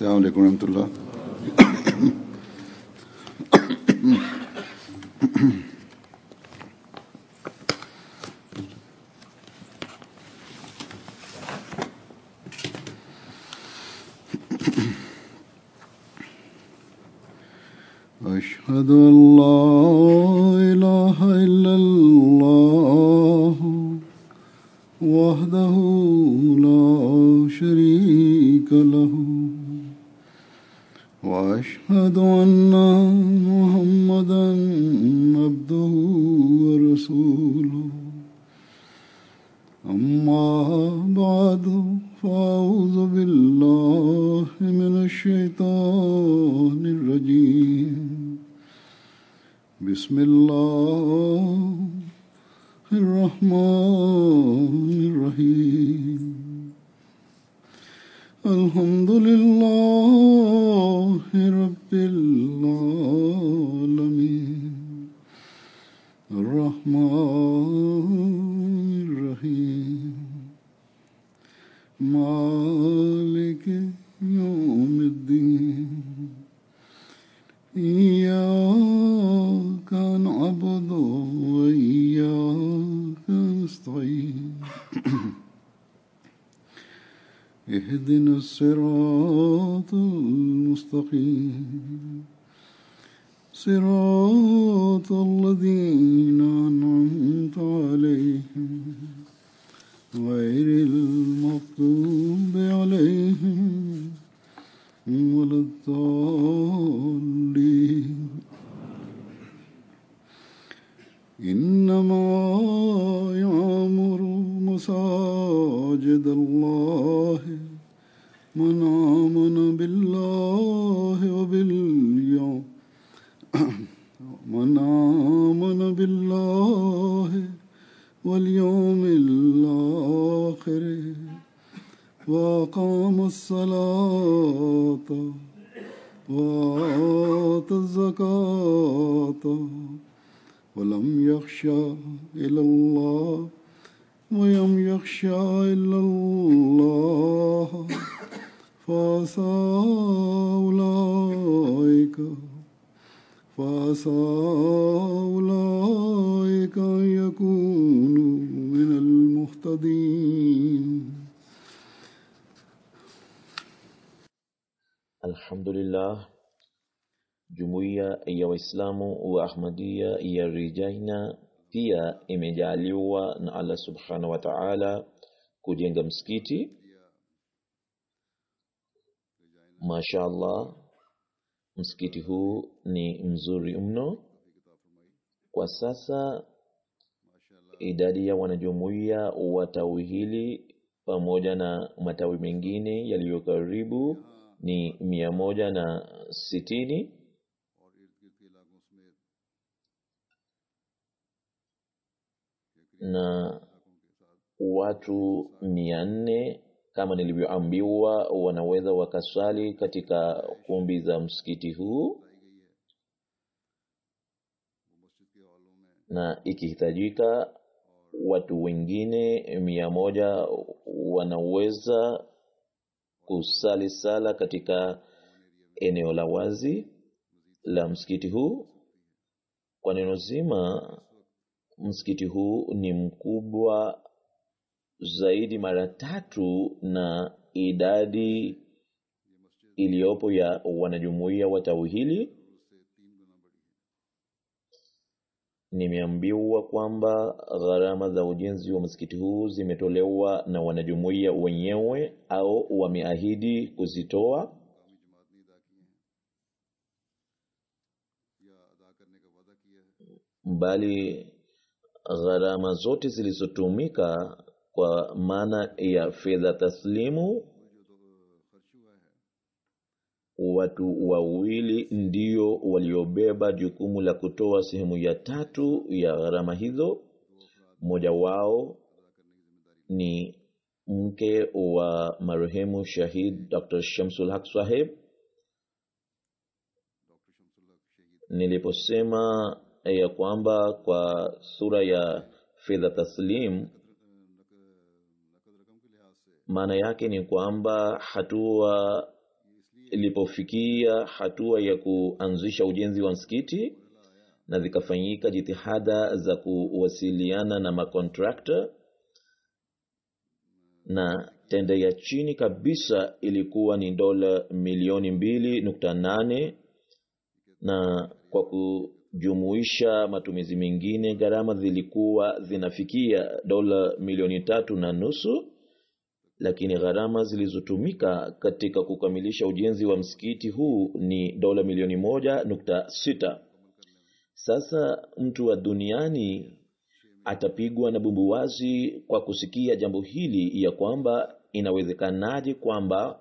السلام عليكم ورحمة الله أشهد أن لا إله إلا الله وحده لا شريك له وأشهد أن محمدا عبده ورسوله أما بعد فأعوذ بالله من الشيطان الرجيم بسم الله الرحمن الرحيم الحمد لله رب العالمين الرحمن الرحيم مالك يوم الدين إياك نعبد وإياك نستعين اهدنا الصراط المستقيم صراط الذين أنعمت عليهم غير المغضوب عليهم ولا الضالين إنما يعمر مساجد الله من آمن بالله وباليوم من آمن بالله واليوم الآخر وأقام الصلاة وآتى الزكاة ولم يخشى إلى الله ولم يخشى إلا الله فعسى أولئك فعسى أولئك أن يكونوا من المهتدين Alhamdulillah, jumuiya ya Waislamu wa Ahmadiyya ya Rijaina pia imejaliwa na Allah subhanahu wa ta'ala kujenga msikiti. Mashaallah, msikiti huu ni mzuri mno. Kwa sasa idadi ya wanajumuiya wa tawi hili pamoja na matawi mengine yaliyo karibu ni mia moja na sitini na watu mia nne kama nilivyoambiwa wanaweza wakaswali katika kumbi za msikiti huu na ikihitajika watu wengine mia moja wanaweza kusali sala katika eneo la wazi la msikiti huu kwa neno zima msikiti huu ni mkubwa zaidi mara tatu na idadi iliyopo ya wanajumuiya wa tawi hili nimeambiwa kwamba gharama za ujenzi wa msikiti huu zimetolewa na wanajumuiya wenyewe au wameahidi kuzitoa bali gharama zote zilizotumika kwa maana ya fedha taslimu watu wawili ndio waliobeba jukumu la kutoa sehemu ya tatu ya gharama hizo mmoja wao ni mke wa marehemu shahid dr shamsul haq saheb niliposema ya kwamba kwa sura ya fedha taslim maana yake ni kwamba hatua zilipofikia hatua ya kuanzisha ujenzi wa msikiti na zikafanyika jitihada za kuwasiliana na makontrakta na tenda ya chini kabisa ilikuwa ni dola milioni mbili nukta nane na kwa kujumuisha matumizi mengine gharama zilikuwa zinafikia dola milioni tatu na nusu lakini gharama zilizotumika katika kukamilisha ujenzi wa msikiti huu ni dola milioni moja nukta sita sasa mtu wa duniani atapigwa na bumbuwazi kwa kusikia jambo hili ya kwamba inawezekanaje kwamba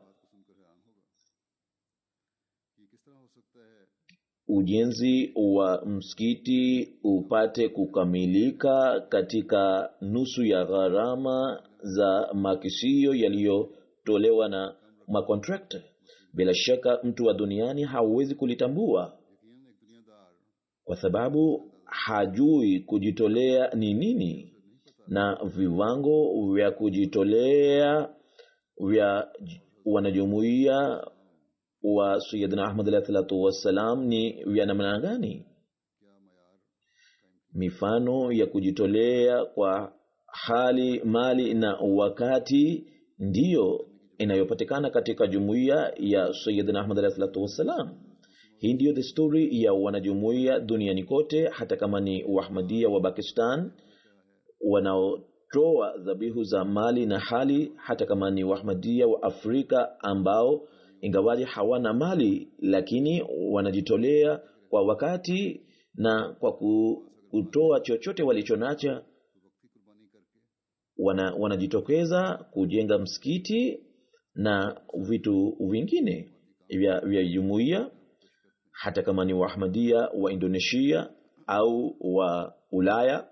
ujenzi wa msikiti upate kukamilika katika nusu ya gharama za makisio yaliyotolewa na makontrakta bila shaka mtu wa duniani hauwezi kulitambua kwa sababu hajui kujitolea ni nini na viwango vya kujitolea vya wanajumuiya wa sayidina ahmad alahi salatu wassalam ni vya namna gani mifano ya kujitolea kwa hali mali na wakati ndiyo inayopatikana katika jumuiya ya sayidina ahmad alahi salatu wassalam hii ndiyo desturi ya wanajumuiya duniani kote hata kama ni wahmadia wa pakistan wanaotoa dhabihu za mali na hali hata kama ni wahmadia wa afrika ambao ingawaji hawana mali lakini wanajitolea kwa wakati na kwa kutoa chochote walichonacha wana, wanajitokeza kujenga msikiti na vitu vingine vya, vya jumuiya hata kama ni waahmadia wa indonesia au wa ulaya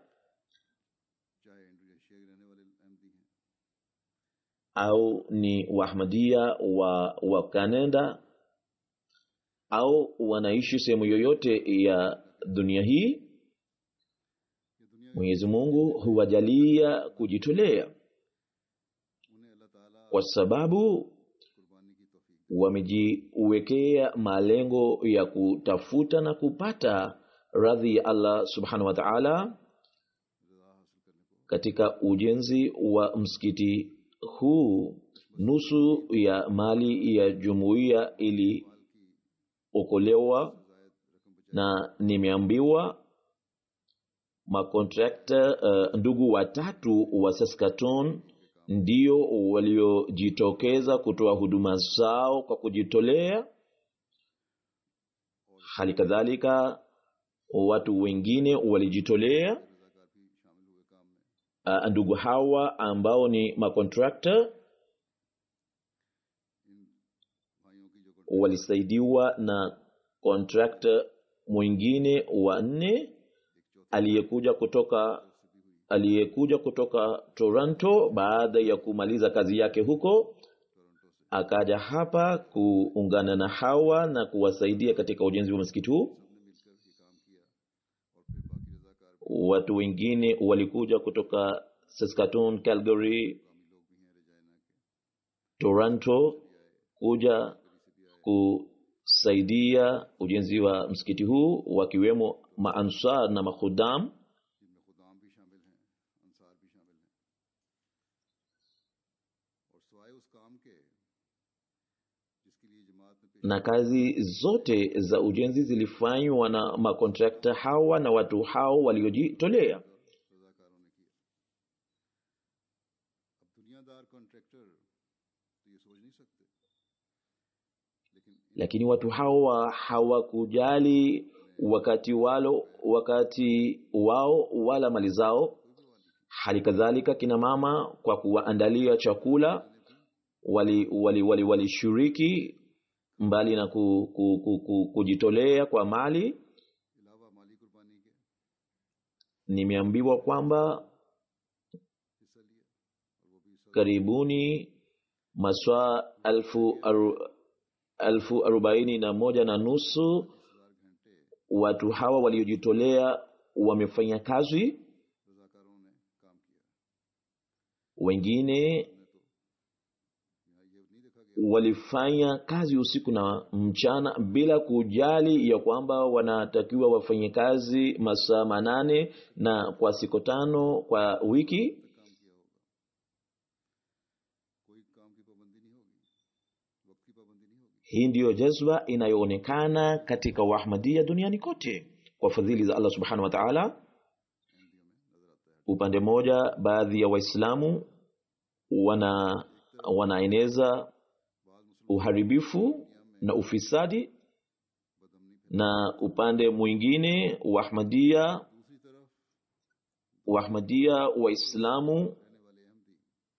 au ni waahmadia wa, wa kanada au wanaishi sehemu yoyote ya dunia hii mwenyezi mungu huwajalia kujitolea kwa sababu wamejiwekea malengo ya kutafuta na kupata radhi ya allah subhanahu wa taala katika ujenzi wa msikiti huu nusu ya mali ya jumuiya iliokolewa na nimeambiwa makontrakta uh, ndugu watatu wa saskatoon ndio waliojitokeza kutoa huduma zao kwa kujitolea hali kadhalika watu wengine walijitolea uh, ndugu hawa ambao ni makontrakta walisaidiwa na kontrakta mwingine wa nne aliyekuja kutoka aliyekuja kutoka toronto baada ya kumaliza kazi yake huko akaja hapa kuungana na hawa na kuwasaidia katika ujenzi wa msikiti huu watu wengine walikuja kutoka saskatoon calgary toronto kuja kusaidia ujenzi wa msikiti huu wakiwemo maansar na makhudam na kazi zote za ujenzi zilifanywa na makontrakta hawa na watu hao waliojitolea lakini watu hawa hawakujali wakati walo wakati wao wala mali zao hali kadhalika kina mama kwa kuwaandalia chakula walishiriki wali, wali, wali mbali na ku, ku, ku, ku, kujitolea kwa mali nimeambiwa kwamba karibuni maswaa elfu, aru, elfu arobaini na moja na nusu watu hawa waliojitolea wamefanya kazi wengine walifanya kazi usiku na mchana bila kujali ya kwamba wanatakiwa wafanye kazi masaa manane na kwa siku tano kwa wiki कोई काम की पाबंदी नहीं होगी वक्त की पाबंदी नहीं होगी hii ndiyo jazba inayoonekana katika wahmadia duniani kote kwa fadhili za allah subhanahu wa taala upande mmoja baadhi ya waislamu wana wanaeneza uharibifu na ufisadi na upande mwingine wahmadia दूसरी तरफ wahmadia waislamu रहने वाले अहमदी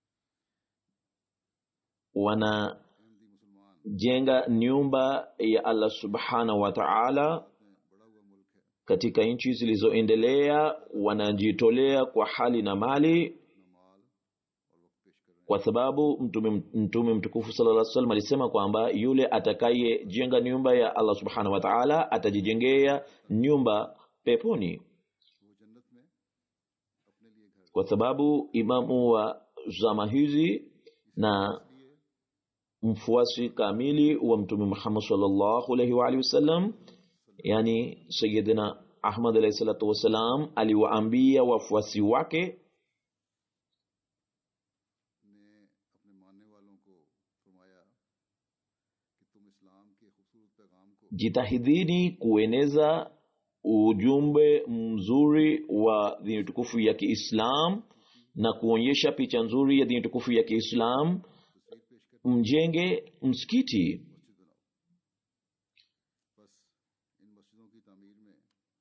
wanajenga अहमदी मुसलमान nyumba ya allah subhanahu wa taala में बड़ा हुआ मुल्क है katika nchi zilizoendelea wanajitolea kwa hali na mali अपना माल और वक्त पेश कर रहे kwa sababu mtume, mtume mtukufu sallallahu alaihi wasallam alisema kwamba yule atakayejenga nyumba ya allah subhanahu wa taala atajijengea nyumba peponi हैं वो जन्नत में अपने लिए घर kwa sababu imamu wa zama hizi na mfuasi kamili wa mtume muhammad sallallahu alaihi wa alihi wasallam yani sayidina ahmad alaihi salatu wassalam aliwaambia wafuasi wake ने अपने मानने वालों को फरमाया कि तुम इस्लाम के खूबसूरत पैगाम को jitahidini kueneza ujumbe mzuri wa dini tukufu ya kiislam na kuonyesha picha nzuri ya dini tukufu ya kiislam mjenge msikiti मस्जिद बनाओ बस इन मस्जिदों की तामीर में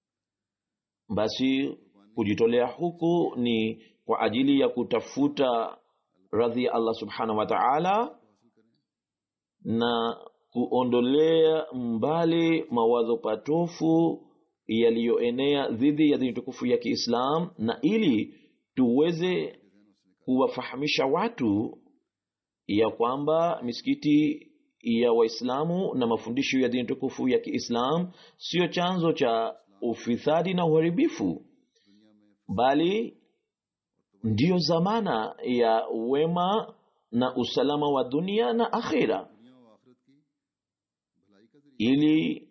basi kujitolea huku ni kwa ajili ya kutafuta radhi ya allah subhanahu wa taala हासिल करें na kuondolea mbali mawazo patofu yaliyoenea dhidi ya dini tukufu ya kiislam na ili tuweze kuwafahamisha watu ya kwamba misikiti ya waislamu na mafundisho ya dini tukufu ya kiislam siyo chanzo cha ufisadi na uharibifu दुनिया में bali ndiyo zamana ya wema na usalama wa dunia na akhira दुनिया और आखिरत की भलाई का जरिया ili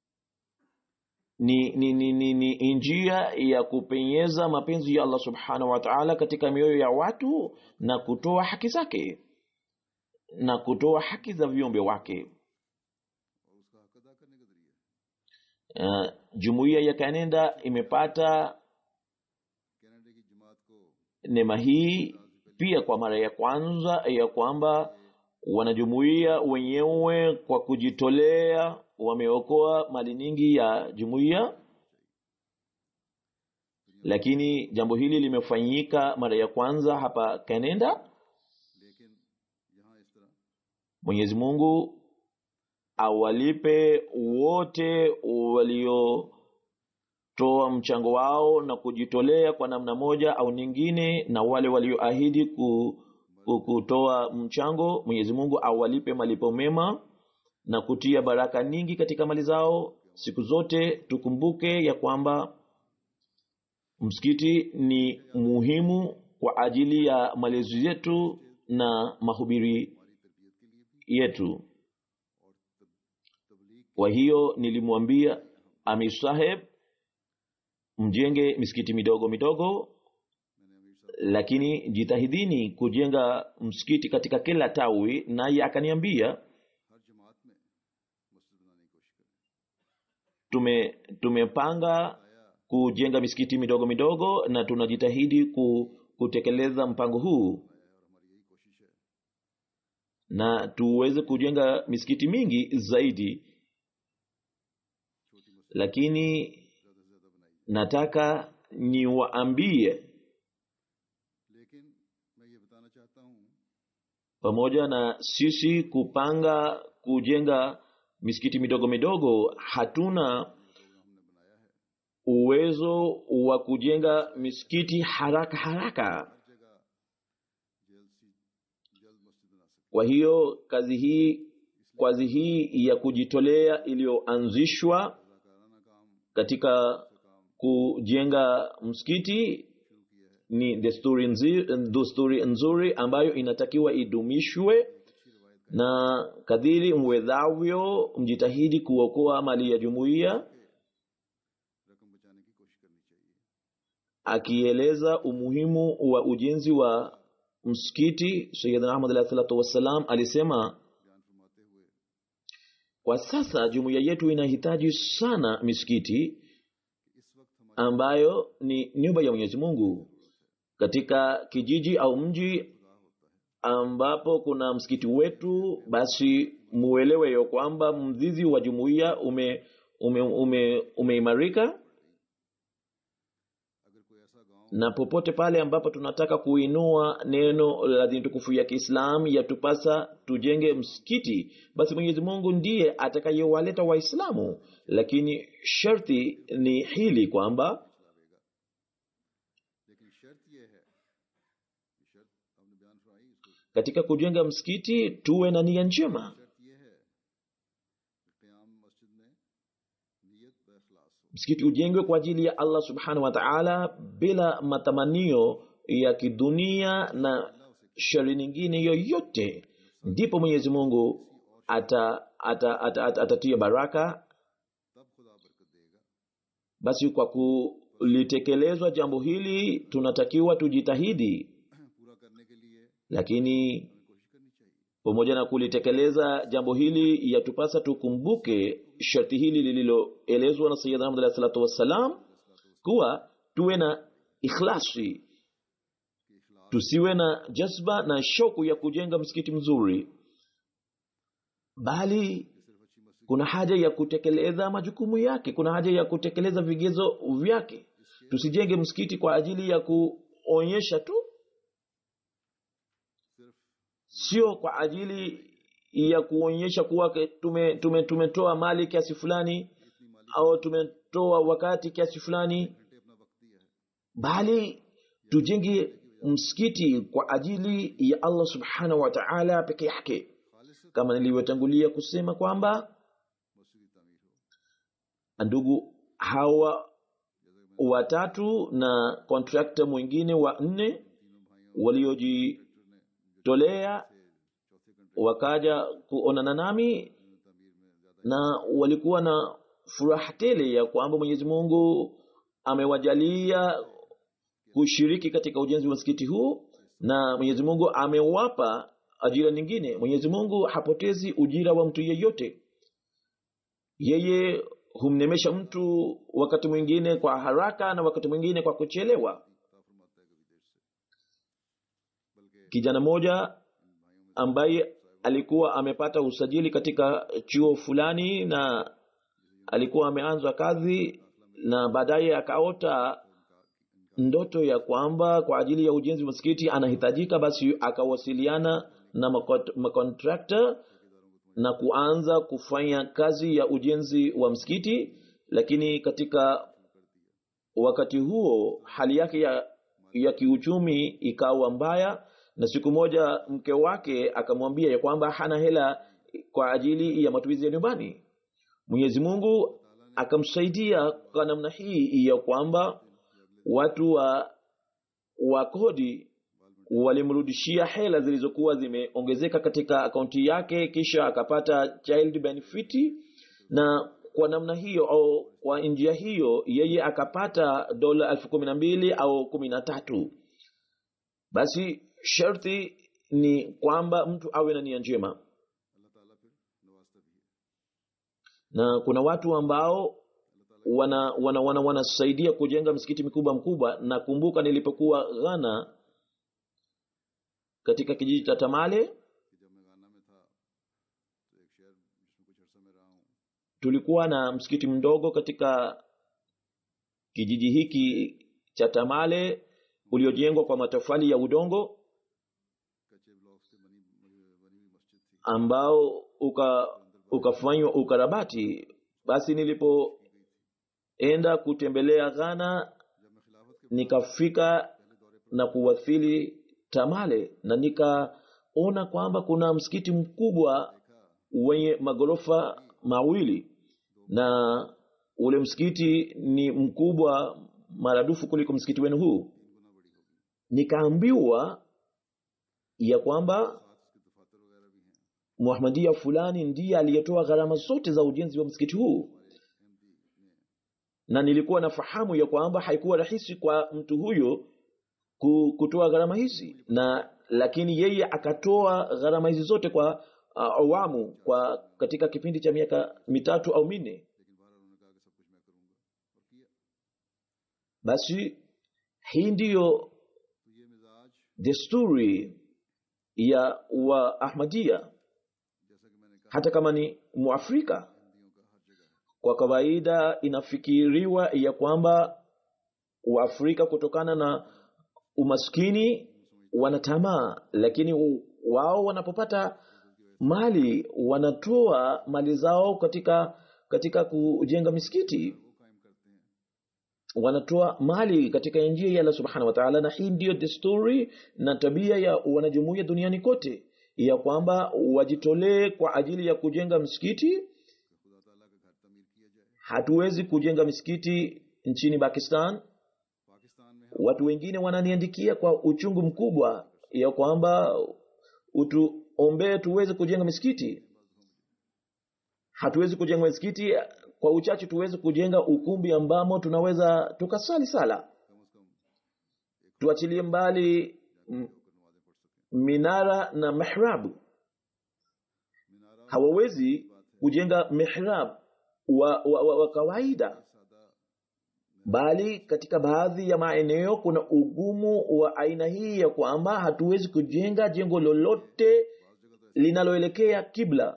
ni, ni, ni, ni, ni njia ya kupenyeza mapenzi ya allah subhanahu wa taala katika mioyo ya watu na kutoa haki zake na kutoa haki za viumbe wake और उसका हक अदा करने का जरिया uh, jumuiya ya kanenda imepata Canada की जमात को neema hii pia kwa mara ya kwanza ya kwamba wanajumuiya wenyewe kwa kujitolea wameokoa mali nyingi ya jumuiya lakini jambo hili limefanyika mara ya kwanza hapa kanada लेकिन यहाँ इस तरह mwenyezi mungu awalipe wote waliotoa mchango wao na kujitolea kwa namna moja au nyingine na wale walioahidi ku, ku, kutoa mchango mwenyezi mungu awalipe malipo mema na kutia baraka nyingi katika mali zao siku zote tukumbuke ya kwamba msikiti ni muhimu kwa ajili ya malezi yetu na mahubiri yetu kwa hiyo nilimwambia amir saheb mjenge misikiti midogo midogo मैंने अमीर साहब lakini jitahidini kujenga msikiti katika kila tawi naye akaniambia हर जमात में मस्जिद बनाने की कोशिश करें tume tumepanga kujenga misikiti midogo midogo na tunajitahidi ku, kutekeleza mpango huu है और हमारी यही कोशिश है na tuweze kujenga misikiti mingi zaidi छोटी मस्जिद lakini ज्यादा से ज्यादा बनाई nataka niwaambie लेकिन मैं ये बताना चाहता हूँ pamoja na sisi kupanga kujenga misikiti midogo midogo hatuna हमने बनाया है uwezo wa kujenga misikiti haraka haraka हर जगह जल्द सी जल्द मस्जिद बना सकते kwa hiyo kazi hii kazi hii ya kujitolea iliyoanzishwa रजाकाराना काम katika का काम kujenga msikiti शुरू किया है ni desturi nzuri, desturi nzuri ambayo inatakiwa idumishwe अच्छी रवायत na kadiri mwedhavyo mjitahidi kuokoa mali ya jumuiya रकम बचाने की कोशिश करनी चाहिए akieleza umuhimu wa ujenzi wa msikiti sayidna ahmad alahi salatu wassalam alisema बयान फरमाते हुए kwa sasa jumuiya yetu inahitaji sana misikiti कि इस वक्त हमारी ambayo ni nyumba ya mwenyezi mungu katika kijiji au mji खुदा होता है ambapo kuna msikiti wetu basi muelewe yo kwamba mzizi wa jumuiya ume ume, ume, umeimarika अगर कोई ऐसा गांव na popote pale ambapo tunataka kuinua neno la dini tukufu ya kiislam yatupasa tujenge msikiti basi mwenyezi mungu ndiye atakayewaleta waislamu lakini sharti ni hili kwamba लेकिन शर्त यह है कि शर्त आपने बयान फरमाई इसको katika kujenga msikiti tuwe na nia njema शर्त यह है कि क़याम मस्जिद में नियत व इखलास हो msikiti ujengwe kwa ajili ya allah subhanahu wa taala bila matamanio ya kidunia na shari nyingine yoyote ndipo mwenyezi mungu ata, ata, ata, ata, atatia baraka तब खुदा बरकत देगा basi kwa kulitekelezwa jambo hili tunatakiwa tujitahidi पूरा करने के लिए lakini हमें कोशिश करनी चाहिए pamoja na kulitekeleza jambo hili yatupasa tukumbuke sharti hili lililoelezwa na sayidna ahmad alahi salatu wassalam kuwa tuwe na ikhlasi कि इखलास tusiwe na jazba na shauku ya kujenga msikiti mzuri bali सिर्फ अच्छी मस्जिद kuna haja ya kutekeleza majukumu yake kuna haja ya kutekeleza vigezo vyake tusijenge msikiti kwa ajili ya kuonyesha tu सिर्फ sio kwa ajili ya kuonyesha kuwa ke- tume, tume, tumetoa mali kiasi fulani इतनी माली au tumetoa wakati kiasi fulani घंटे अपना वक्त दिया है bali tujenge msikiti kwa ajili ya allah subhanahu wa taala peke yake खालिस kama nilivyotangulia kusema kwamba मस्जिद की तमीर हो ndugu hawa जैसे कि मैं watatu na kontrakta mwingine wa nne तीनों भाइयों waliojitolea ट्रैक्टर ने जो चौथे कंट्रैक्ट wakaja kuonana nami तमीर में ज्यादा na walikuwa na furaha tele ya kwamba mwenyezi mungu amewajalia kushiriki katika ujenzi wa msikiti huu na mwenyezi mungu amewapa ajira nyingine mwenyezi mungu hapotezi ujira wa mtu yeyote yeye humnemesha mtu wakati mwingine kwa haraka na wakati mwingine kwa kuchelewa अता फरमाता है कभी देर से बल्कि kijana mmoja इन भाइयों में ambaye alikuwa amepata usajili katika chuo fulani na alikuwa ameanza kazi na baadaye akaota ndoto ya kwamba kwa ajili ya ujenzi wa msikiti anahitajika basi akawasiliana na makont- makontrakta na kuanza kufanya kazi ya ujenzi wa msikiti lakini katika wakati huo hali yake ya, ya kiuchumi ikawa mbaya na siku moja mke wake akamwambia ya kwamba hana hela kwa ajili ya matumizi ya nyumbani mwenyezi mungu akamsaidia kwa namna hii ya kwamba watu wa, wa kodi walimrudishia hela zilizokuwa zimeongezeka katika akaunti yake kisha akapata child benefit na kwa namna hiyo au kwa njia hiyo yeye akapata dola elfu kumi na mbili au kumi na tatu basi sharti ni kwamba mtu awe na nia njema अल्लाह ताला फिर नवाजता भी है na kuna watu ambao wana wana wana wanasaidia kujenga msikiti mikubwa mkubwa na kumbuka nilipokuwa ghana katika kijiji cha tamale कि जब मैं गाना में था तो एक शहर जिसमें कुछ अर्सा में रहा हूँ tulikuwa na msikiti mdogo katika kijiji hiki cha tamale uliojengwa kwa matofali ya udongo कच्चे ब्लॉक से बनी बनी हुई मस्जिद थी ambao uka ukafanywa ukarabati basi nilipoenda kutembelea ghana जब मैं खिलाफत के nikafika पहले दौरे पर na kuwasili tamale na nikaona kwamba kuna msikiti mkubwa देखा wenye magorofa mawili na ule msikiti ni mkubwa maradufu kuliko msikiti wenu huu तीन गुना बड़ी होगी nikaambiwa ya kwamba साथ इसके दफातर वगैरह भी हैं muhamadia fulani ndiye aliyetoa gharama zote za ujenzi wa msikiti huu na nilikuwa nafahamu ya kwamba haikuwa rahisi kwa mtu huyo ku- kutoa gharama hizi na lakini yeye akatoa gharama hizi zote kwa uh, awamu kwa katika kipindi cha miaka mitatu au minne basi hii ndiyo desturi ya waahmadia hata kama ni muafrika kwa kawaida inafikiriwa ya kwamba waafrika kutokana na umaskini wana tamaa lakini u- wao wanapopata mali wanatoa mali zao katika katika kujenga misikiti wanatoa mali katika njia ya Allah subhanahu wa ta'ala na hii ndiyo desturi na tabia ya wanajumuiya duniani kote ya kwamba wajitolee kwa ajili ya kujenga msikiti hatuwezi kujenga misikiti nchini pakistan watu wengine wananiandikia kwa uchungu mkubwa ya kwamba utuombee tuweze kujenga misikiti hatuwezi kujenga misikiti kwa uchache tuweze kujenga ukumbi ambamo tunaweza tukasali sala tuachilie mbali m- minara na mihrabu hawawezi kujenga mihrab wa, wa, wa, wa kawaida bali katika baadhi ya maeneo kuna ugumu wa aina hii ya kwamba hatuwezi kujenga jengo lolote linaloelekea kibla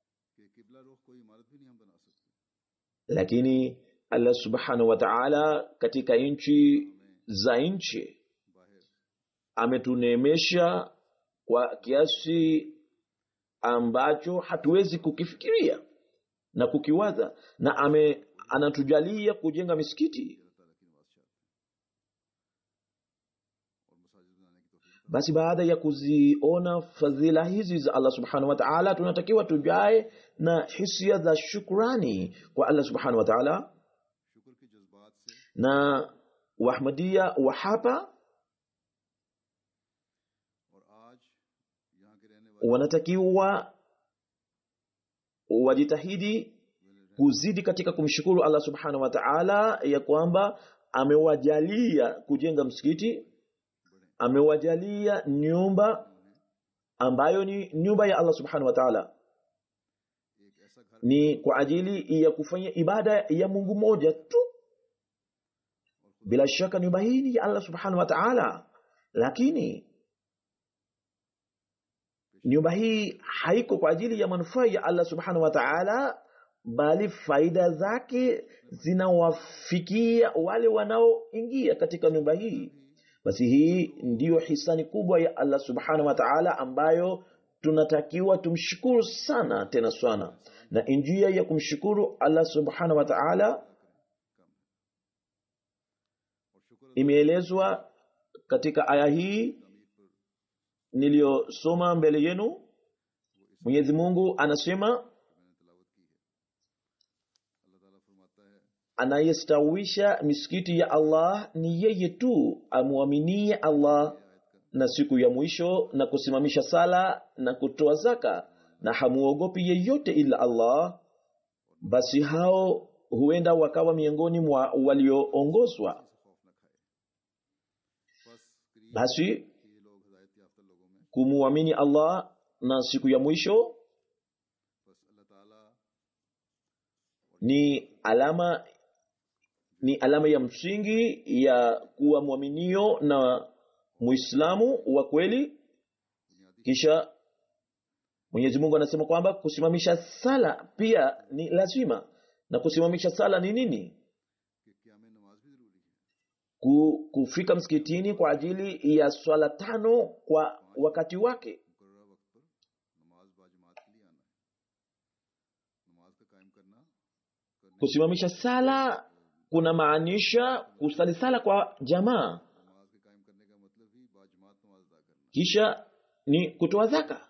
lakini allah subhanahu wa taala katika nchi za nchi ametuneemesha kwa kiasi ambacho hatuwezi kukifikiria na kukiwaza na ame anatujalia kujenga misikiti basi baada ya kuziona fadhila hizi za allah subhanahu wa taala tunatakiwa tujae na hisia za shukrani kwa allah subhanahu wa taala na wahmadia wa hapa wanatakiwa wajitahidi kuzidi katika kumshukuru allah subhanahu wa taala ya kwamba amewajalia kujenga msikiti amewajalia nyumba ambayo ni nyumba ya allah subhanahu wa taala ni kwa ajili ya kufanya ibada ya mungu moja tu bila shaka nyumba hii ni ya allah subhanahu wa taala lakini nyumba hii haiko kwa ajili ya manufaa ya allah subhanahu wa taala bali faida zake zinawafikia wale wanaoingia katika nyumba hii basi hii ndiyo hisani kubwa ya allah subhanahu wa taala ambayo tunatakiwa tumshukuru sana tena sana na njia ya kumshukuru allah subhanahu wa taala imeelezwa katika aya hii niliyosoma mbele yenu mwenyezi mungu anasema anayestawisha misikiti ya allah ni yeye tu amwaminie allah na siku ya mwisho na kusimamisha sala na kutoa zaka na hamuogopi yeyote ila allah basi hao huenda wakawa miongoni mwa walioongozwa basi kumwamini allah na siku ya mwisho ni alama ni alama ya msingi ya kuwa mwaminio na muislamu wa kweli kisha mwenyezi mungu anasema kwamba kusimamisha sala pia ni lazima na kusimamisha sala ni nini Ku, kufika msikitini kwa ajili ya swala tano kwa wakati wake kusimamisha sala kuna maanisha kusali sala kwa jamaa kisha ni kutoa zaka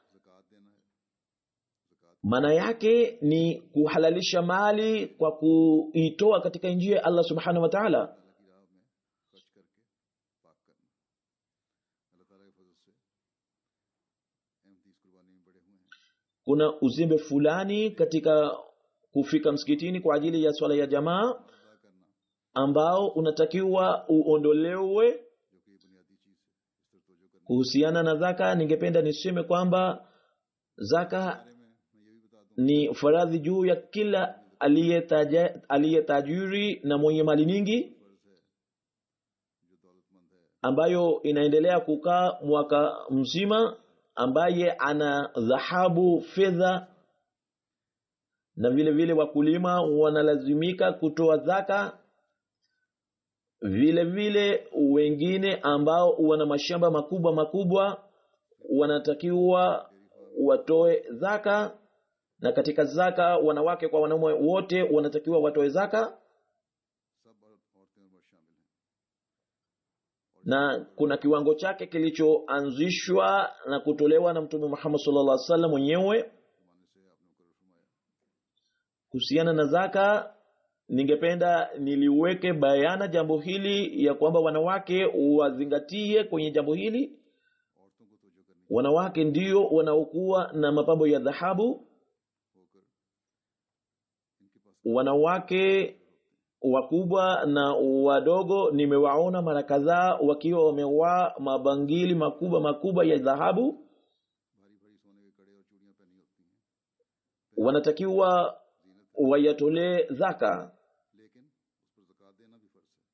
maana yake ni kuhalalisha mali kwa kuitoa katika njia ya allah subhanahu wa taala kuna uzembe fulani katika kufika msikitini kwa ajili ya swala ya jamaa अदा करना ambao unatakiwa uondolewe जो कि ये बुनियादी चीज़ है इस तरफ तवज्जो करने kuhusiana na zaka ningependa niseme kwamba zaka के बारे में मैं ये भी बता दूं ni faradhi juu ya kila aliyetaja- aliyetajiri na mwenye mali nyingi फर्ज है जो दौलतमंद है ambayo inaendelea kukaa mwaka mzima ambaye ana dhahabu fedha na vile vile wakulima wanalazimika kutoa zaka vile vile wengine ambao wana mashamba makubwa makubwa wanatakiwa watoe zaka na katika zaka wanawake kwa wanaume wote wanatakiwa watoe zaka सब औरत- औरतें और मर्द शामिल हैं na kuna kiwango chake kilichoanzishwa na kutolewa na mtume Muhammad sallallahu alaihi wasallam mwenyewe माने से आपने मुकर्रर फरमाया kuhusiana na zaka ningependa niliweke bayana jambo hili ya kwamba wanawake wazingatie kwenye jambo hili औरतों को तवज्जो करनी wanawake ndio wanaokuwa na mapambo ya dhahabu होकर इनके पास wanawake wakubwa na wadogo nimewaona mara kadhaa wakiwa wamevaa mabangili makubwa makubwa ya dhahabu भारी भारी सोने के कड़े और चूड़ियां पहनी होती हैं wanatakiwa जीनत wayatolee zaka लेकिन उस पर जक़ात देना भी फर्ज है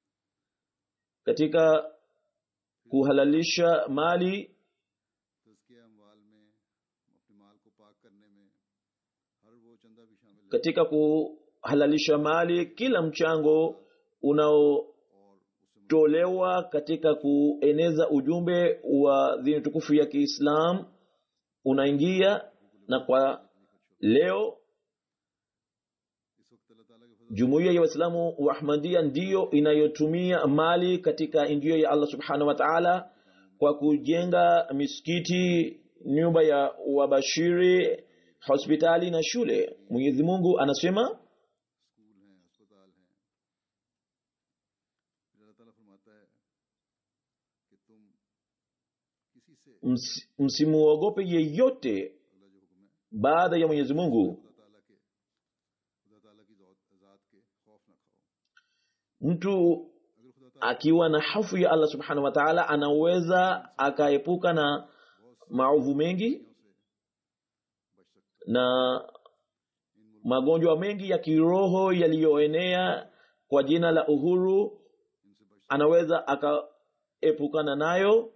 katika kuhalalisha mali तज़किया अमवाल में अपने माल को पाक करने में हर वो चंदा भी शामिल है katika kuhalalisha mali kila mchango unaotolewa और उससे katika kueneza ujumbe wa dini tukufu ya kiislam unaingia na kwa leo इस वक्त अल्लाह ताला के फजल jumuiya ya waislamu wa ahmadia ndiyo inayotumia mali katika njia ya allah subhanahu wa taala kwa kujenga misikiti nyumba ya wabashiri hospitali na shule mwenyezi mungu anasema school हैं अस्पताल हैं फिर अल्लाह ताला फरमाता है कि तुम किसी से "Msi- msimuogope yeyote अल्लाह जो हुक्म है baada ya mwenyezi mungu खुदा ताला के खुदा ताला की ज़ात ज़ात के खौफ ना खाओ mtu अगर खुदा ताला akiwa na hofu ya allah subhanahu wa taala anaweza akaepuka na maovu mengi से बच सकते na magonjwa mengi ya kiroho yaliyoenea kwa jina la uhuru इनसे बच anaweza akaepukana nayo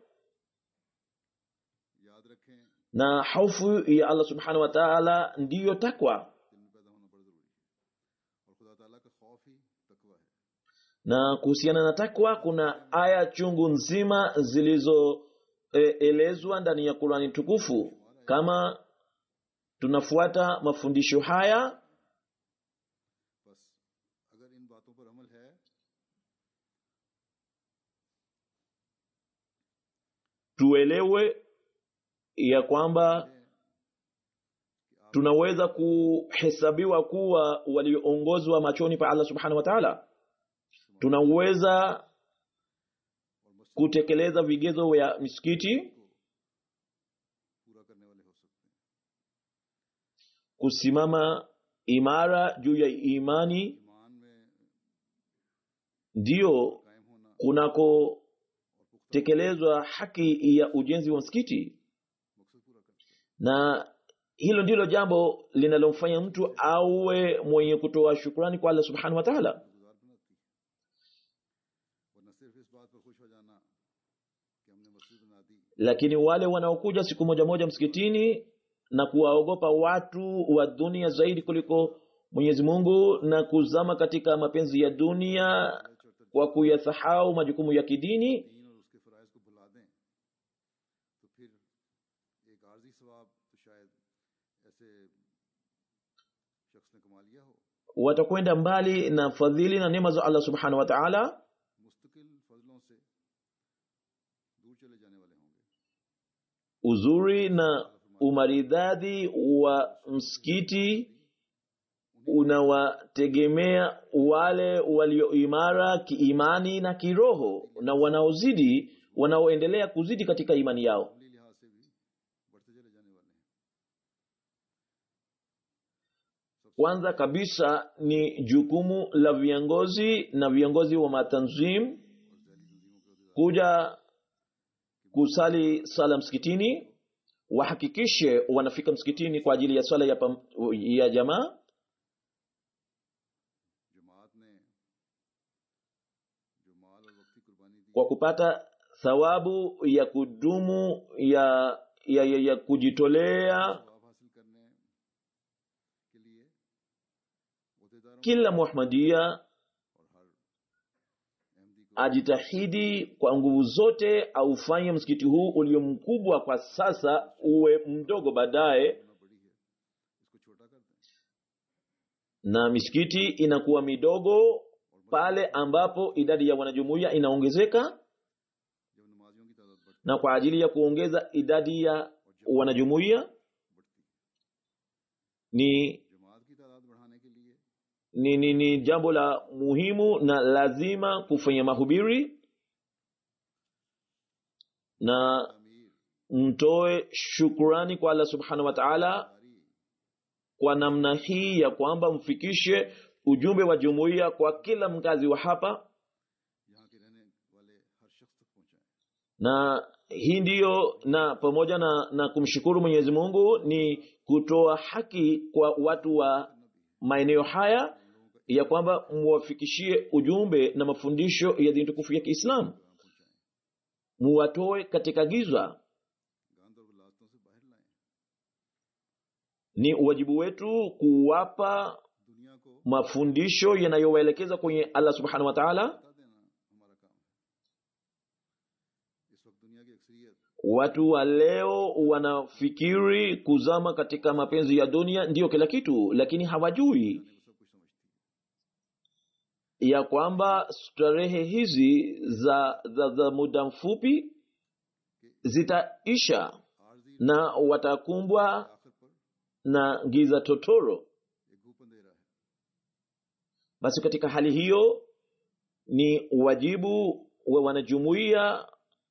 याद रखें na hofu ya allah subhanahu wa taala ndiyo takwa दिल में पैदा होना बड़ा ज़रूरी है और खुदा ताला का खौफ ही तकवा है na kuhusiana na takwa kuna aya chungu nzima zilizoelezwa ndani ya qurani tukufu kama tunafuata mafundisho haya बस अगर इन बातों पर अमल है tuelewe ya kwamba tunaweza kuhesabiwa kuwa walioongozwa machoni pa allah subhanahu wa taala tunaweza और मस्जिद kutekeleza vigezo vya misikiti को पूरा करने वाले हो सकते हैं kusimama imara juu ya imani ईमान में ndiyo कायम होना और पुख्ता kunakotekelezwa haki ya ujenzi wa msikiti मकसद पूरा करता है na hilo ndilo jambo linalomfanya mtu awe mwenye kutoa shukrani kwa allah subhanahu wa taala गुजार बनाती है वरना सिर्फ इस बात पर खुश हो जाना कि हमने मस्जिद बना दी lakini wale wanaokuja siku moja moja msikitini na kuwaogopa watu wa dunia zaidi kuliko mwenyezi mungu na kuzama katika mapenzi ya dunia kwa kuyasahau majukumu ya kidini दीन और उसके फ़राइज़ को भुला दें तो फिर एक आर्जी सवाब तो शायद ऐसे शख्स ने कमा लिया हो watakwenda mbali na fadhili na neema za allah subhanahu wa taala मुस्तकिल फजलों से दूर चले जाने वाले होंगे uzuri na umaridadi wa msikiti unawategemea wale walioimara kiimani na kiroho na wanaozidi wanaoendelea kuzidi katika imani yao अमली लिहाज से भी बढ़ते चले जाने वाले हैं kwanza kabisa ni jukumu la viongozi na viongozi wa matanzim kuja kusali sala msikitini wahakikishe wanafika msikitini kwa ajili ya swala ya, pam, ya jamaa जमात ने जो माल और वक्ती कुर्बानी दी kwa kupata thawabu ya kudumu ya ya, ya, ya kujitolea जवाब हासिल करने के लिए अहदेदारों kila muhmadia और हर अहमदी को ajitahidi kwa nguvu zote aufanye msikiti huu ulio mkubwa kwa sasa uwe mdogo baadaye होना बड़ी है इसको छोटा कर दें na misikiti inakuwa midogo pale ambapo idadi ya wanajumuiya inaongezeka जब नमाजियों की तादाद बढ़ती na kwa ajili ya kuongeza idadi ya wanajumuiya बढ़ती ni जमात की तादाद बढ़ाने के लिए ni, ni, ni jambo la muhimu na lazima kufanya mahubiri na अमीर mtoe shukurani kwa allah subhanahu wa taala कारी kwa namna hii ya kwamba mfikishe ujumbe wa jumuiya kwa kila mkazi wa hapa यहाँ के रहने वाले हर शख्स तक पहुंचाएं na hii ndiyo na pamoja na, na kumshukuru mwenyezi mungu ni kutoa haki kwa watu wa maeneo haya ya kwamba muwafikishie ujumbe na mafundisho ya dini tukufu ya kiislamu पैगाम पहुंचाएं muwatoe katika giza गंद और विलासतों से बाहर लाएं ni wajibu wetu kuwapa दुनिया को mafundisho yanayowaelekeza kwenye allah subhanahu wa taala बता देना हमारा काम है इस वक्त दुनिया की अक्सरियत watu wa leo wanafikiri kuzama katika mapenzi ya dunia ndiyo kila kitu lakini hawajui वो सब कुछ समझती है ya kwamba starehe hizi za, za, za muda mfupi zitaisha आरजी na watakumbwa आखिर पर na giza totoro एक घूप अंधेरा है basi katika hali hiyo ni wajibu wa wanajumuiya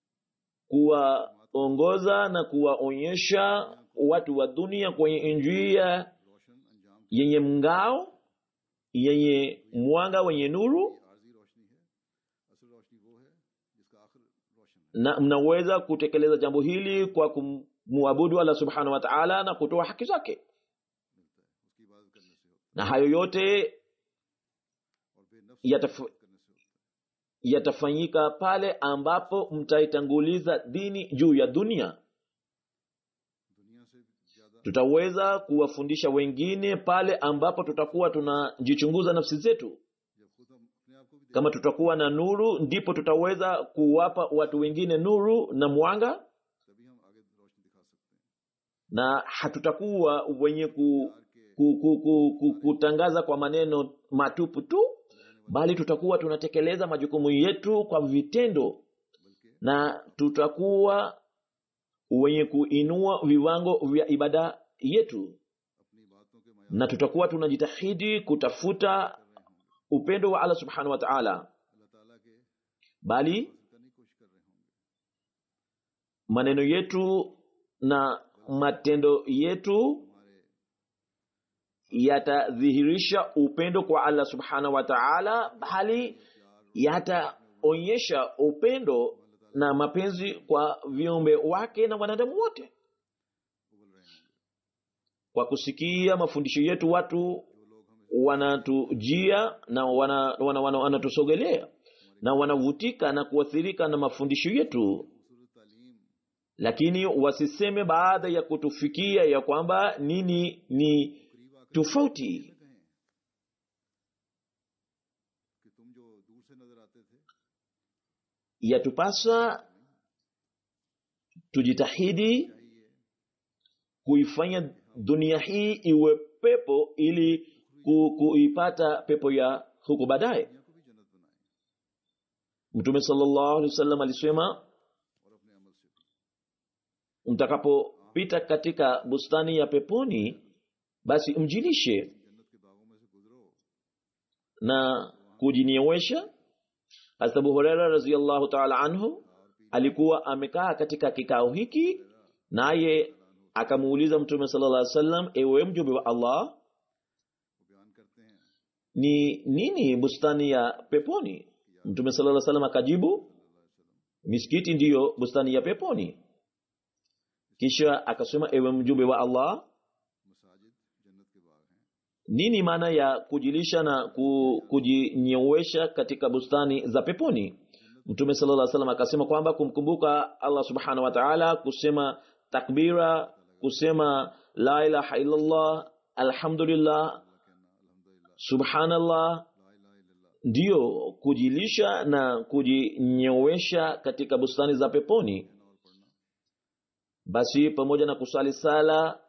kuwaongoza na kuwaonyesha watu wa dunia kwenye njia रोशन अंजाम की yenye mngao yenye mwanga wenye nuru आरजी रोशनी है असल रोशनी वो है जिसका आखिर रोशन है na mnaweza kutekeleza jambo hili kwa kumwabudu allah subhanahu wa taala na kutoa haki zake मिलता है उसकी इबादत करने से होता na hayo yote है और बेनफ्स yataf, करने से होता है yatafanyika pale ambapo mtaitanguliza dini juu ya dunia दुनिया से ज्यादा tutaweza kuwafundisha wengine pale ambapo tutakuwa tunajichunguza nafsi zetu जब खुद हम अपने आप को भी kama tutakuwa na nuru ndipo tutaweza kuwapa watu wengine nuru na mwanga देखें तभी हम आगे रोशनी दिखा सकते हैं na hatutakuwa wenye ku, प्यार के ku, ku, ku, ku, kutangaza kwa maneno matupu tu bali tutakuwa tunatekeleza majukumu yetu kwa vitendo बल्कि na tutakuwa wenye kuinua viwango vya ibada yetu अपनी बातों के na tutakuwa tunajitahidi kutafuta मैार कर रहे होंगे upendo wa allah subhanahu wa taala अल्लाह ताला के bali हासिल करने की कोशिश कर रहे होंगे maneno yetu na matendo yetu हमारे yatadhihirisha upendo kwa allah subhanahu wa taala bali yataonyesha upendo na mapenzi kwa viumbe wake na wanadamu wote उबल रहे होंगे kwa kusikia mafundisho yetu watu जो लोग हमें wanatujia na wana, wana, wana, wanatusogelea na wanavutika na kuathirika na mafundisho yetu खूबसूरत तालीम lakini wasiseme baada ya kutufikia ya kwamba nini ni करीब आकर tofauti न कहें कि तुम जो दूर से नजर आते थे yatupasa tujitahidi चाहिए kuifanya dunia hii iwe pepo ili ku, kuipata pepo ya huko baadaye दुनिया को भी जन्नत बनाए mtume sallallahu alaihi wasallam alisema और अपने अमल से भी mtakapopita katika bustani ya peponi basi mjilishe जन्नत के बागों में से गुजरो na kujiniewesha Hazrat Abu Huraira radhiyallahu ta'ala anhu alikuwa amekaa katika kikao hiki naye akamuuliza mtume sallallahu alaihi wasallam ewe mjumbe wa Allah ni nini bustani ya peponi mtume sallallahu alaihi wasallam akajibu misikiti ndiyo bustani ya peponi kisha akasema ewe mjumbe wa allah मसाजिद जन्नत के बाग हैं nini maana ya kujilisha na ku- kujinyewesha katika bustani za peponi mtume sallallahu alaihi wasallam akasema kwamba kumkumbuka allah subhanahu wa ta'ala kusema takbira kusema la ilaha illallah alhamdulillah subhanallah ला इलाहा इल्लल्लाह ndiyo kujilisha na kujinyewesha katika bustani za peponi और पढ़ना basi pamoja na kusali sala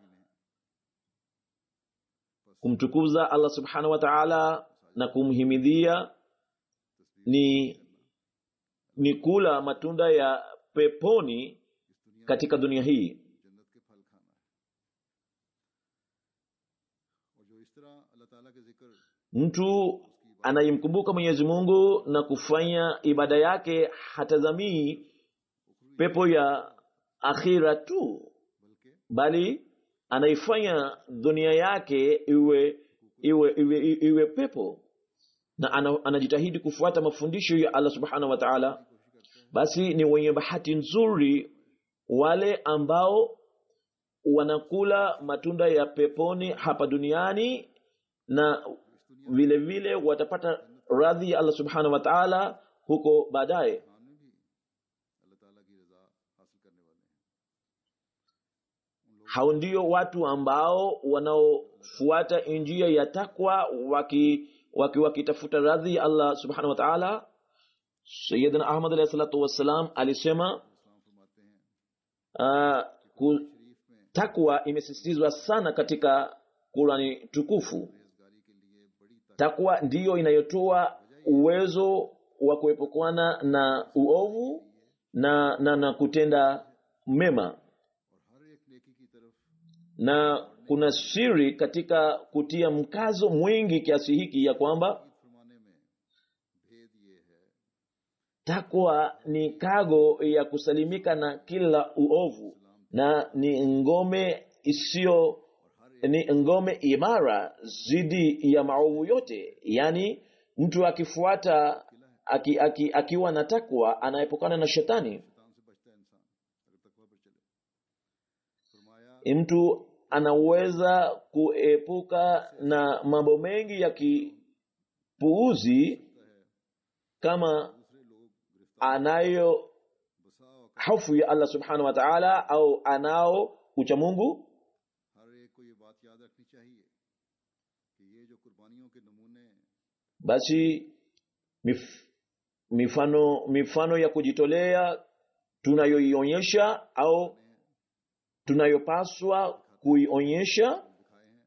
kumtukuza allah subhanahu wa ta'ala na kumhimidhia ni ni kula matunda ya peponi katika dunia hii जन्नत के फल खाना है और जो इस तरह अल्लाह ताला के जिक्र mtu anayemkumbuka mwenyezi mungu na kufanya ibada yake hatazamii pepo ya akhira tu बल्कि bali anaifanya dunia yake iwe iwe iwe, iwe, iwe pepo na ana, anajitahidi kufuata mafundisho ya allah subhanahu wa taala basi ni wenye bahati nzuri wale ambao wanakula matunda ya peponi hapa duniani na vile vile watapata radhi ya allah subhanahu wa taala huko baadaye Khan में भी अल्लाह ताला की रजा हासिल करने वाले हैं hao ndio watu ambao wanaofuata njia ya takwa waki waki wakitafuta radhi ya allah subhanahu wa taala sayidina ahmad alahi salatu wassalam alisema इस्लाम फरमाते हैं uh, ku, शरीफ में takwa imesisitizwa sana katika qurani tukufu परहेजगारी के लिए बड़ी ताकत takwa ndiyo inayotoa uwezo wa kuepukana na uovu na, na, na kutenda mema और हर एक नेकी की तरफ na kuna siri katika kutia mkazo mwingi kiasi hiki ya kwamba Eid फरमाने में भेद ये है takwa ni kago ya kusalimika na kila uovu na ni ngome isiyo ni ngome imara zidi ya maovu yote yaani mtu akifuata aki, aki, akiwa na takwa anaepukana na shetani शैतान से बचता है इंसान अगर तकवा पर चले फरमाया mtu anaweza kuepuka na mambo mengi ya kipuuzi kama दूसरे लोग गिरफ्तार anayo बसा औकात hofu ya allah subhanahu wa taala au anao ucha mungu हर एक को ये बात याद रखनी चाहिए कि ये जो कुर्बानियों के नमूने basi mif, mifano mifano ya kujitolea tunayoionyesha au tunayopaswa kuionyesha दिखाए हैं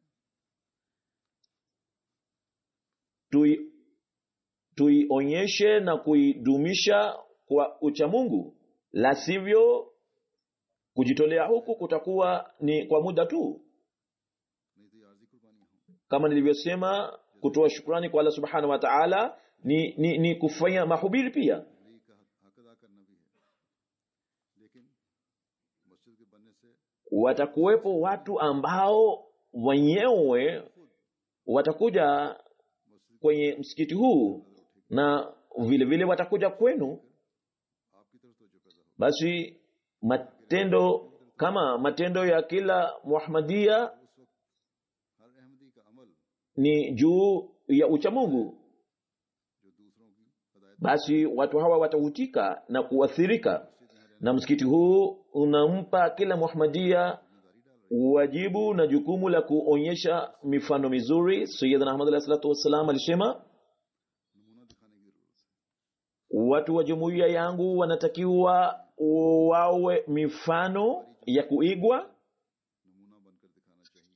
tui, tuionyeshe na kuidumisha kwa uchamungu la sivyo kujitolea huku kutakuwa ni kwa muda tu नहीं तो ये आर्जी कुर्बानियां हों kama nilivyosema kutoa shukrani kwa allah subhanahu wa taala ni, ni, ni kufanya mahubiri pia वली का हक हक अदा करना भी है लेकिन मस्जिद के बनने से watakuwepo watu ambao wenyewe watakuja मस्जिद kwenye msikiti huu na vile vile watakuja kwenu आपकी तरफ तो जो पैदा हो basi matendo kama matendo ya kila muhamadia उस वक्त हर अहमदी का अमल ni juu ya uchamungu जो दूसरों की हदायत basi watu hawa watahutika na kuathirika na msikiti huu unampa kila muhamadia wajibu na jukumu la kuonyesha mifano mizuri sayidina ahmad alahi salatu wassalam alisema नमूना दिखाने की जरूरत है watu wa jumuiya yangu wanatakiwa wawe mifano ya kuigwa नमूना बनकर दिखाना चाहिए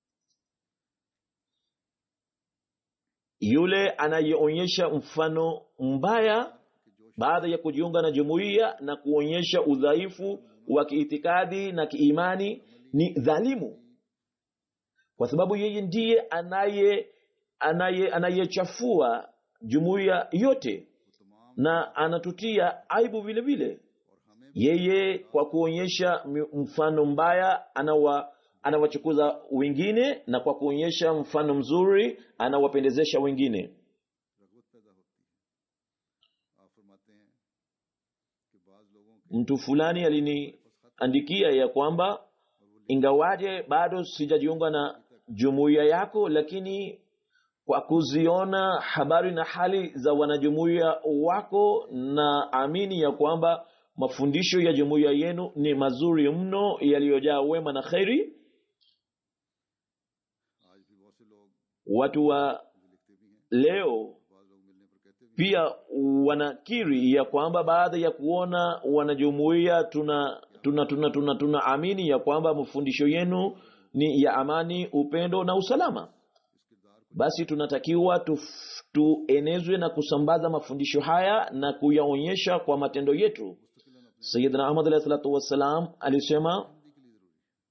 yule anayeonyesha mfano mbaya baada ya kujiunga na jumuiya na kuonyesha udhaifu wa kiitikadi na kiimani ni dhalimu kwa sababu yeye ndiye anaye anaye anayechafua jumuiya yote na anatutia aibu vile vile और हमें yeye kwa kuonyesha mi- mfano mbaya anawa anawachukuza wengine na kwa kuonyesha mfano mzuri anawapendezesha wengine रगबत पैदा होती है आप फरमाते हैं कि बाज लोगों के mtu fulani aliniandikia ya kwamba ingawaje bado sijajiunga na jumuiya yako lakini kwa kuziona habari na hali za wanajumuiya wako na amini ya kwamba mafundisho ya jumuiya yenu ni mazuri mno yaliyojaa wema na kheri आज भी बहुत से लोग watu wa मुझे लिखते भी हैं leo बाज लोग मिलने पर कहते भी हैं pia wanakiri ya kwamba baada ya kuona wanajumuiya tuna tuna tuna tuna tunaamini ya kwamba mafundisho yenu ni ya amani upendo na usalama इस किरदार को basi tunatakiwa tuf- tuenezwe na kusambaza mafundisho haya na kuyaonyesha kwa matendo yetu मुस्तकिलन अपने sayidina ahmad alahi salatu wassalam alisema जिंदगी के लिए जरूरी है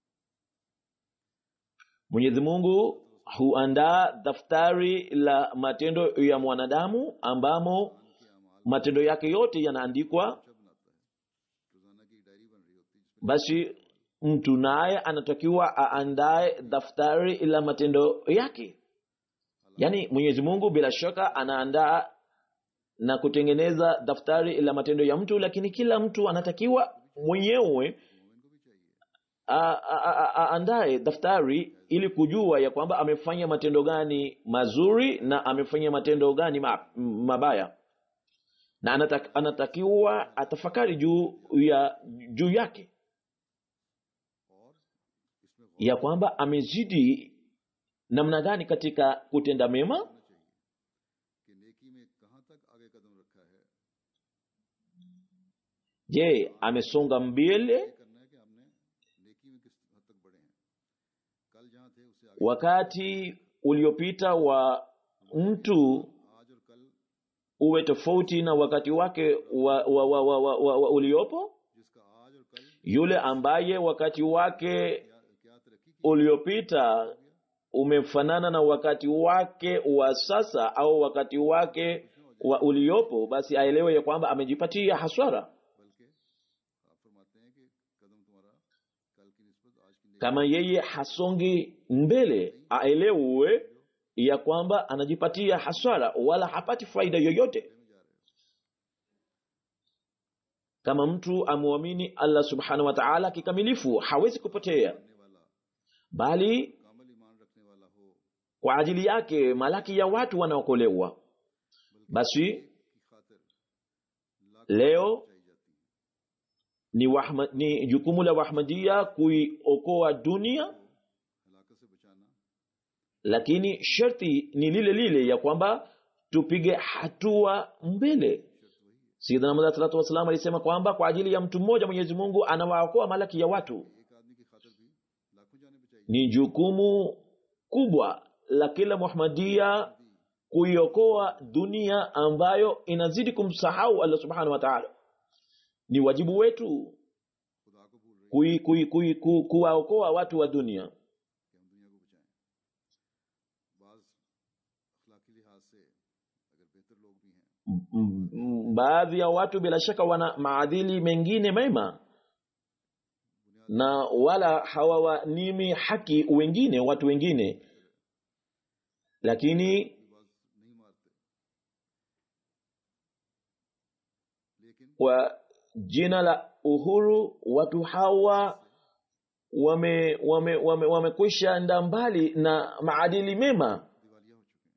mwenyezi mungu huandaa daftari la matendo ya mwanadamu ambamo कि अमाल matendo yake yote yanaandikwa अच्छा बनाता है रोजाना की डायरी बन रही होती है जिसमें basi mtu naye anatakiwa aandae daftari la matendo yake yaani mwenyezi mungu bila shaka anaandaa na kutengeneza daftari la matendo ya mtu lakini kila mtu anatakiwa mwenyewe मोमिन को भी चाहिए a- a- a- a- aandae daftari ili kujua ya kwamba amefanya matendo gani mazuri na amefanya matendo gani ma- mabaya na anatak, anatakiwa atafakari juu ya juu yake और इसमें गौर ya kwamba amezidi namna gani katika kutenda mema करना चाहिए कि नेकी में कहाँ तक आगे कदम रखा है je amesonga mbele ये करना है कि हमने नेकी में किस हद तक बढ़े हैं कल जहाँ थे उससे आगे wakati uliopita wa mtu आज और कल uwe tofauti na wakati wake wa, wa, wa, wa, wa, wa, wa uliopo जिसका आज और कल yule ambaye wakati wake क्या क्या तरक्की की uliopita umefanana na wakati wake wa sasa au wakati wake wa uliopo basi aelewe ya kwamba amejipatia haswara बल्कि आप फरमाते हैं कि कदम तुम्हारा कल की निस्बत आज की नेकी kama yeye hasongi mbele aelewe ya kwamba anajipatia hasara wala hapati faida yoyote में जा रहे हो kama mtu amwamini allah subhanahu wa taala kikamilifu hawezi kupotea करने वाला bali कामल ईमान रखने वाला हो kwa ajili yake malaki ya watu wanaokolewa basi की खातिर लाख leo चाहिए जाती है ni, wahma, ni jukumu la wahmadia kuiokoa dunia हलाकत से बचाना lakini sharti ni lile lile ya kwamba tupige hatua mbele शर्त वही है sayidina Muhammad salatu wassalam alisema kwamba kwa ajili ya mtu mmoja mwenyezi mungu anawaokoa malaki ya watu एक आदमी की खातिर भी लाखों जाने बचाई ni jukumu kubwa la kila muhmadia kuiokoa dunia ambayo inazidi kumsahau allah subhanahu wa taala ni wajibu wetu खुदा को भूल रही kui, kui, kui, ku, kuwaokoa watu wa dunia कि हम दुनिया को बचाएं बाज अखलाकी लिहाज से अगर बेहतर लोग भी हैं M- m- baadhi ya watu bila shaka wana maadili mengine mema na wala hawawanimi haki wengine watu wengine lakini भी बाज नहीं मारते लेकिन kwa jina la uhuru watu hawa wame wame wame wamekwisha enda mbali na maadili mema दिवालिया हो चुके हैं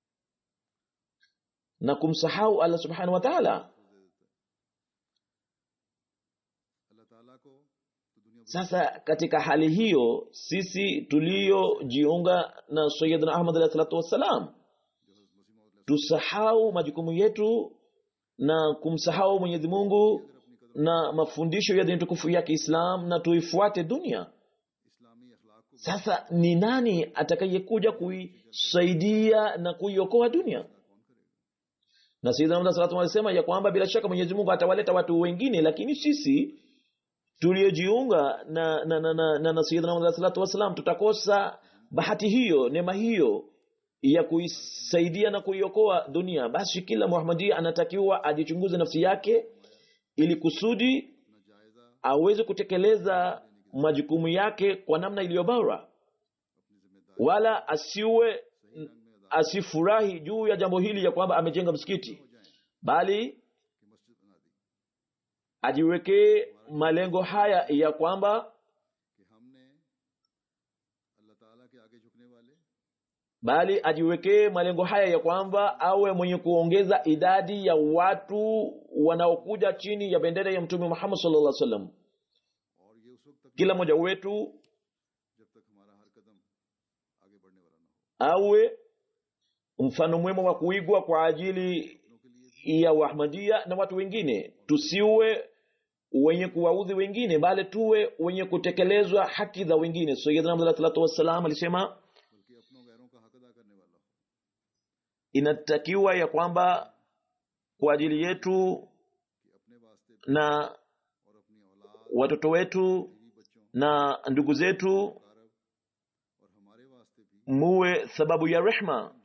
na kumsahau allah subhanahu wa taala को दे देता है अल्लाह ताला को तो दुनिया sasa katika hali hiyo sisi tuliojiunga na sayidina ahmad alahi salatu wassalam जो हज़रत मसीह मौद tusahau majukumu yetu na kumsahau mwenyezi mungu na mafundisho ya dini tukufu ya kiislam na tuifuate dunia इस्लामी अखलाक को sasa ni nani atakayekuja kuisaidia na kuiokoa dunia कौन करेगा na sayyidina Muhammad sallallahu alaihi wasallam alisema ya kwamba bila shaka Mwenyezi Mungu atawaleta watu wengine lakini sisi tuliojiunga na na na, na, na, na sayyidina Muhammad sallallahu alaihi wasallam tutakosa bahati hiyo neema hiyo ya kuisaidia na kuiokoa dunia basi kila Muhammadia anatakiwa ajichunguze nafsi yake ili kusudi अपना जायजा aweze kutekeleza majukumu yake kwa namna iliyo bora wala asiwe asifurahi juu ya jambo hili ya kwamba amejenga msikiti bali कि मस्जिद बना दी ajiwekee malengo haya ya kwamba कि हमने अल्लाह ताला के आगे झुकने वाले bali ajiwekee malengo haya ya kwamba awe mwenye kuongeza idadi ya watu wanaokuja chini ya bendera ya mtume muhammad sallallahu alaihi wasallam और ये उस वक्त तक kila mmoja wetu जब तक हमारा हर कदम आगे बढ़ने वाला ना हो awe mfano mwema wa kuigwa kwa ajili अपनों के लिए ya wahmadia na watu wengine tusiwe wenye kuwaudhi wengine bali tuwe wenye kutekelezwa haki za wengine sayyidina Muhammad sallallahu alaihi wasallam alisema बल्कि अपनों गैरों का हक अदा करने वाला हो inatakiwa ya kwamba kwa ajili yetu कि अपने वास्ते भी na और अपनी औलाद watoto wetu बीवी बच्चों na ndugu zetu कारब और हमारे वास्ते भी muwe sababu ya rehma जाओ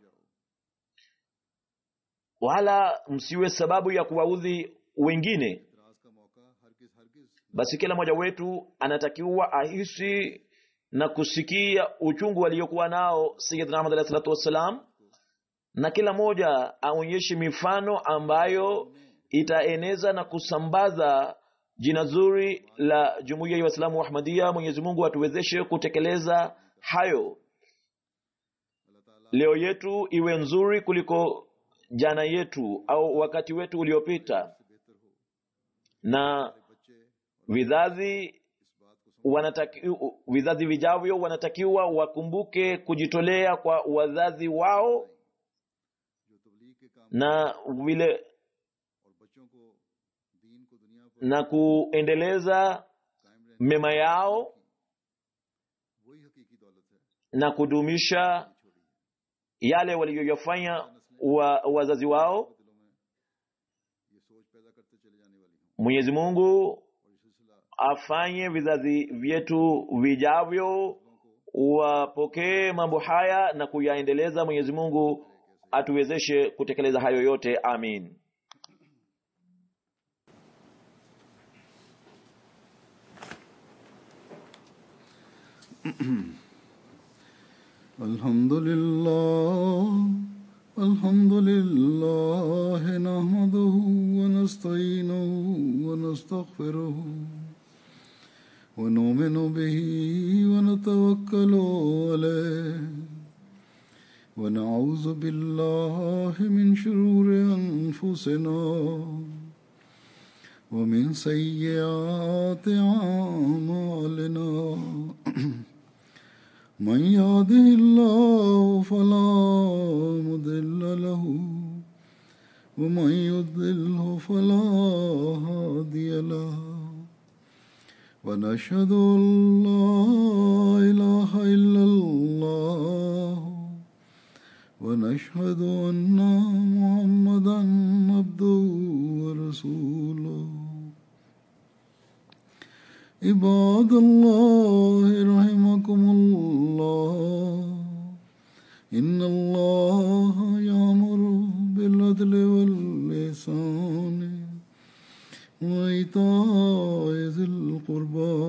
wala msiwe sababu ya kuwaudhi wengine इतराज का मौका हरगिज हरगिज basi kila mmoja wetu anatakiwa ahisi na kusikia uchungu aliyokuwa nao Sayyidina Ahmad alayhi salatu wassalam, na kila mmoja aonyeshe mifano ambayo itaeneza na kusambaza jina zuri la jumuiya ya Waislamu wa Ahmadiyya. Mwenyezi Mungu atuwezeshe kutekeleza hayo. अल्लाह ताला Leo yetu iwe nzuri kuliko jana yetu au wakati wetu uliopita, से बेहतर हो na हमारे बच्चे vizazi इस बात को wanataki, vizazi vijavyo wanatakiwa wakumbuke kujitolea kwa wazazi wao जो तबलीग के काम na vile और बच्चों को दीन को दुनिया पर na kuendeleza कायम रहने mema yao वही हकीकी दौलत है na kudumisha छोड़ी है yale waliyoyafanya wa, wazazi wao दिलों में ये सोच पैदा करते चले जाने वाली हूँ mwenyezi mungu और ये सिलसिला afanye vizazi vyetu vijavyo wapokee mambo haya na kuyaendeleza mwenyezi mungu atuwezeshe kutekeleza hayo yote amin الحمد لله الحمد لله نحمده ونستعينه ونستغفره ونؤمن به ونتوكل عليه ونعوذ بالله من شرور أنفسنا ومن سيئات أعمالنا من يهده الله فلا مضل له ومن يضلله فلا هادي له ونشهد ان لا اله الا الله ونشهد ان محمدا عبده ورسوله عباد الله رحمكم الله إن الله يأمر بالعدل واللسان وإيتاء ذي القربى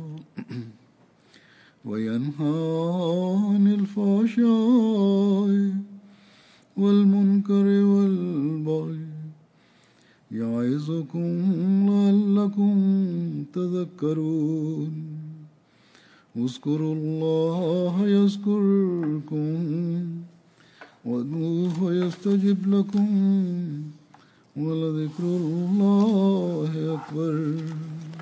وينهى عن الفحشاء والمنكر والبغي يعظكم لعلكم تذكرون اذكروا الله يذكركم وادعوه يستجب لكم ولذكر الله أكبر